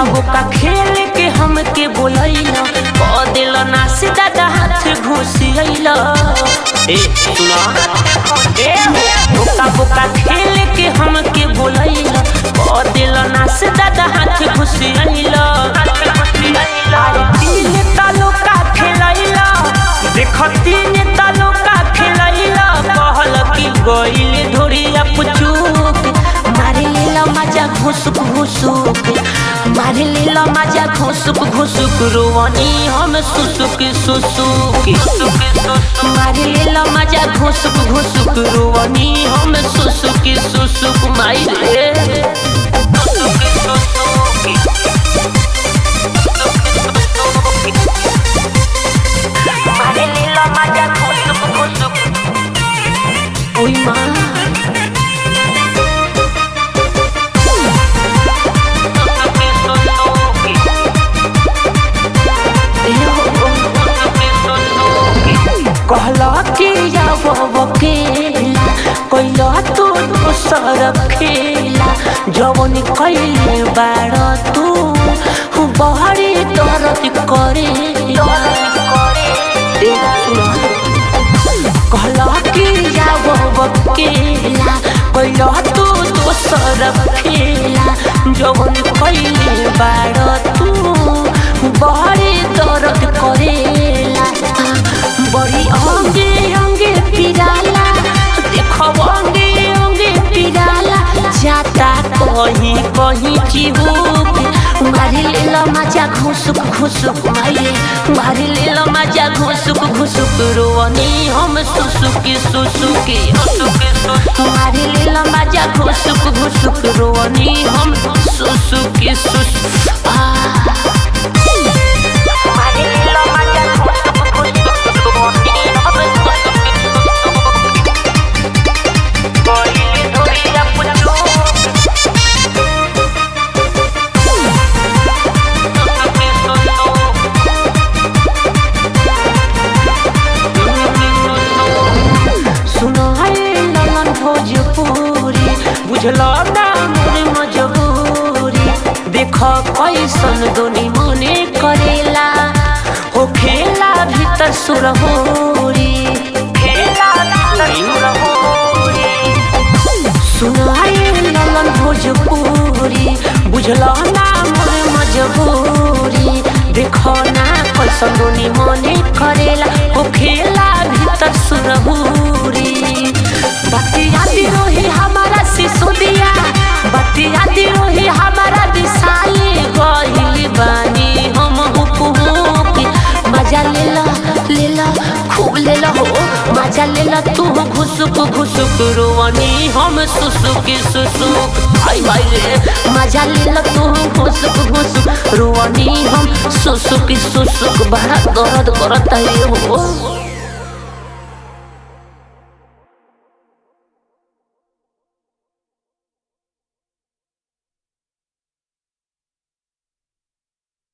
बोका खेल के हमके बोलैला क दिल ना से दादा हाथ घुसियैला ए सुना ए बोका बोका खेल के हमके बोलैला क दिल ना से दादा हाथ घुसियैला अरे तीन तालो का खेलैला देख तीन तालो का खेलैला कहल की गइल ढोरिया पुचुक मारे लेला मजा घुसुक घुसुक मारे लेला मजा घुसुक घुसुक रोवनी हम सुसुक सुसुक मारे लेला मजा घुसुक घुसुक रोवनी हम सुसुक सुसुक माई रे मारे लेला मजा घुसुक घुसुक ओई माँ कहला कि जाब बकेला कैला तू दोसर खेला जवन कैले बाड़ तू बहरी दर्द करे कहला कि जाब बकेला कैला तू दोसर खेला जवन कैले बाड़ तू बहरी दर्द करेला बड़ी अंगे अंगे पिराला देखो अंगे अंगे पिराला जाता कहीं कहीं चिहुक मारी लेला मजा घुसुक घुसुक माये मारी लेला मजा घुसुक घुसुक रोवनी हम सुसुकी सुसुकी मारी लेला मजा घुसुक घुसुक रोवनी हम सुसुकी सुसुक आ सुनो है ललन भोजपुरी बुझलो ना मोरे मजबूरी देख कैसन दोनी मने करेला हो खेला भीतर सुरहोरी खेला भीतर सुरहोरी सुनो है ललन भोजपुरी बुझलो ना मोरे मजबूरी देखो ना कैसन दोनी मने करेला हो खेला भीतर सुरहुरी बतिया रोही हमारा सिसुदिया बतिया रोही हमारा दिसाई गहिल बानी हम हुक हुक मजा लेला लेला खूब लेला हो मजा लेला तू घुसुक घुसुक रोवनी हम सुसुक सुसुक आई भाई रे मजा लेला तू घुसुक घुसुक रोवनी हम सुसुक सुसुक बड़ा दर्द करता है हो